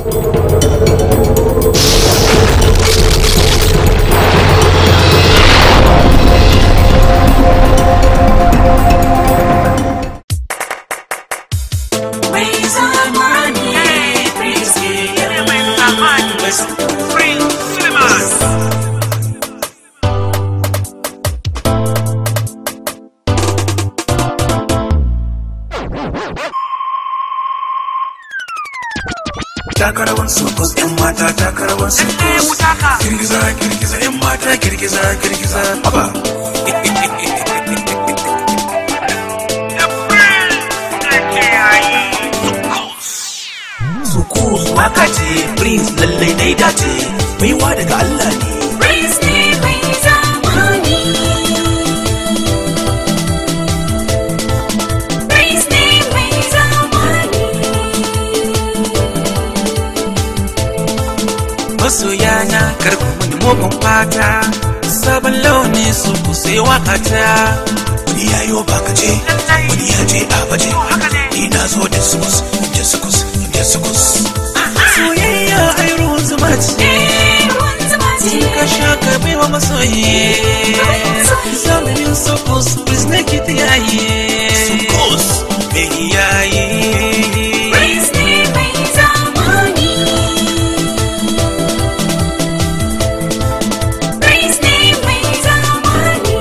Mai zamani Prince takarawan sokos yan mata takarawan sokos girgiza girgiza yan mata girgiza girgiza haba Sukus waka ce prince lallai dai dace baiwa daga Allah ne Prince ne mai zamani Prince ne mai zamani masoyana karku mini mugun fata sabon launi su ku sai wakata wani yayo baka ce wani ya je a baje ni na zo da sukus da sukus da sukus soyayya ai ruwan zuma ce Ruwan zuma ce ka sha ka baiwa masoyi zamanin sukus please make it yayi sukus mai yayi Prince ne mai zamani Prince ne mai zamani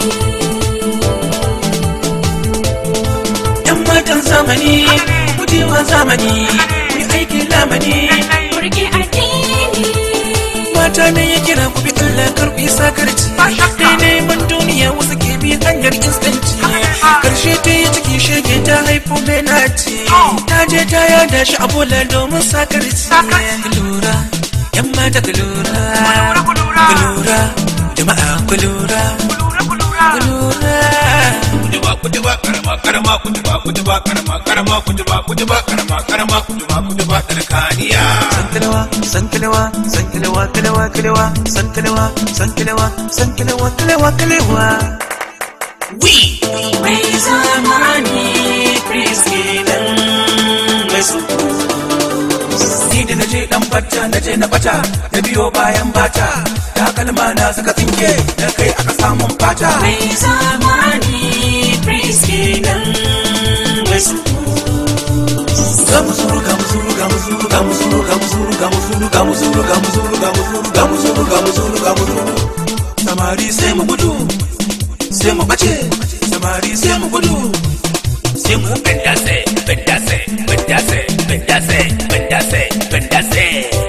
yan matan zamani gujewa zamani ku aikin lamani Burge addini mata ne ya kira ku bi Allah kar ku yi sakarci dai neman duniya wasu ke bi hanyar instanci karshe ta yi ciki shege ta haifo mai naci ta je ta yada shi a bola domin sakarci ku lura yan mata ku lura ku lura jama'a ku lura ku lura kutuba kutuba karama karama kutuba kutuba karama karama kutuba kutuba karama karama kutuba kutuba tsarkaniya Sankalewa, sankalewa, sankalewa, kalewa, kalewa, sankalewa, sankalewa, sankalewa, kalewa, kalewa. wi Mai zamani, Prince kenan mai su. Ni da naje dan bata, naje na bata, na biyo bayan bata. Takalma na suka tsinke, na kai aka samun fata. Mai zamani Prince kenan mai su. Gamuzuru, gamuzuru, gamuzuru, gamuzuru, gamuzuru, gamuzuru, gamuzuru, gamuzuru, gamuzuru, gamuzuru, gamuzuru, gamuzuru. Samari sai mu gudu, sai mu bace, samari sai mu gudu, sai mu bendase bendase bendase bendase bendase bendase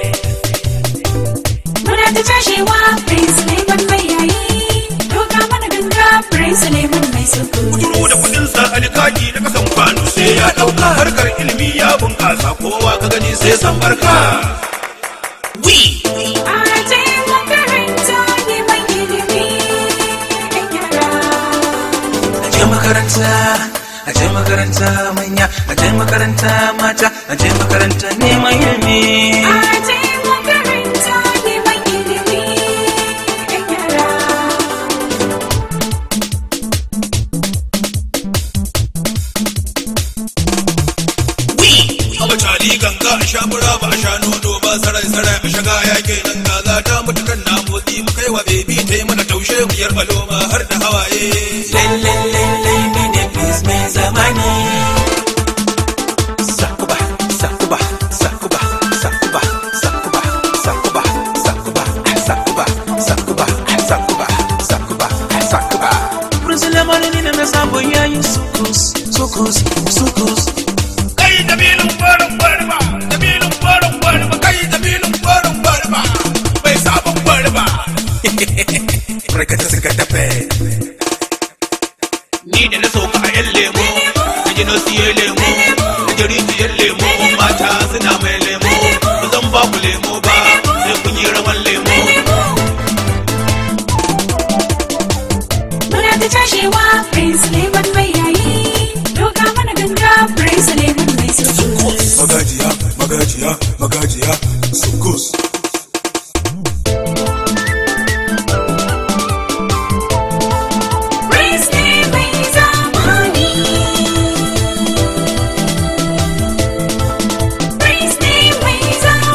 Muna ta cashewa Prince Suleiman mai yayi Doka mana ganga Prince Suleiman mai suku kuduru da kudin sa alkaki na kasan kwano sai ya dauka harkar ilimi ya bunkasa kowa ka gani sai san barka wi Aje makaranta neman ilimi ɗan yara aje makaranta aje makaranta manya aje makaranta mata aje makaranta neman ilimi Aje makaranta neman ilimi ɗan yara wi aba cali ganga a sha fura ba a sha nono ba sarai sarai a shaga ya ke nan ga za ta mutu kan na motsi mu kai wa bebi ta yi mana taushe mu yar baloma har da hawaye lelelele ni ne please mai zamani sakuba sakuba sakuba sakuba sakuba sakuba sakuba sakuba sakuba sakuba sakuba sakuba Brusulemani ni ne na sabon yayin sukus sukus sukus kai dabilun gwarin gwarba dabilun gwarin gwarba kai dabilun gwarin gwarba bai sabon gwarba Barkata suka tafe ni da na sauka a yan lemo na ji na siye lemo na ji rijiyar lemo mata suna mai lemo ba zan ba ku lemo ba sai kun yi rawan lemo Muna ta cashewa Prince Suleiman mai yayi Doka mana ganga Prince Suleiman mai suku Magajiya, magajiya, magajiya, sukus Prince ne mai zamani Prince ne mai zamani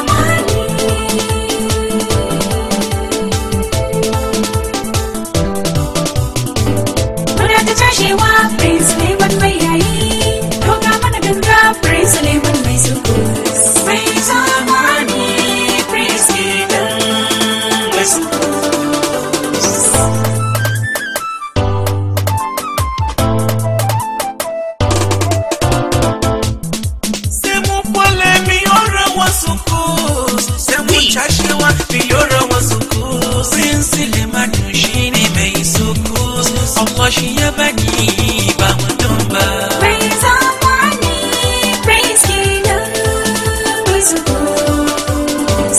biyo rawa sukus prince lemanu shine mai sukus Allah shi ya bani ba mutum ba Mai zamani praise kenan mai sukus.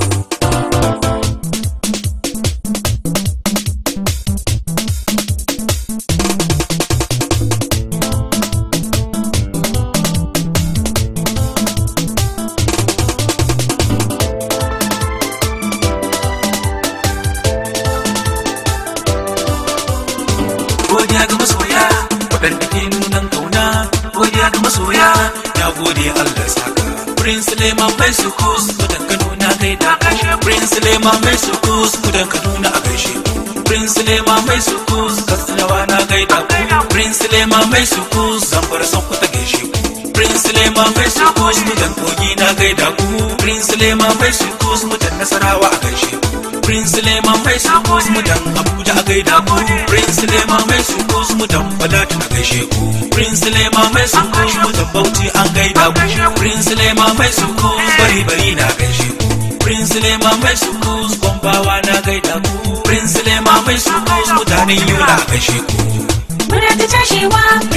godiya ga masoya waɗanda ke nunan kauna godiya ga masoya ya gode Allah saka Prince Lema mai sukus kudan Kaduna gaida Prince Lema mai sukus kudan Kaduna a gaishe Prince Lema mai sukus Katsinawa na gaida Prince Lema mai sukus Zamfara son ku ta gaishe Prince Lema mai sukus mutan kogi na gaida ku Prince Lema mai sukus mutan Nasarawa a gaishe Prince Lema mai sukus mutan Abuja a gaida ku Prince Lema mai sukus mutan Balatu a gaishe ku Prince Lema mai sukus mutan Bauchi an gaida ku Prince Lema mai sukus bari bari na gaishe ku Prince Lema mai sukus Gombawa na gaida ku Prince Lema mai sukus mutanen Yola a gaishe ku Muna ta tashewa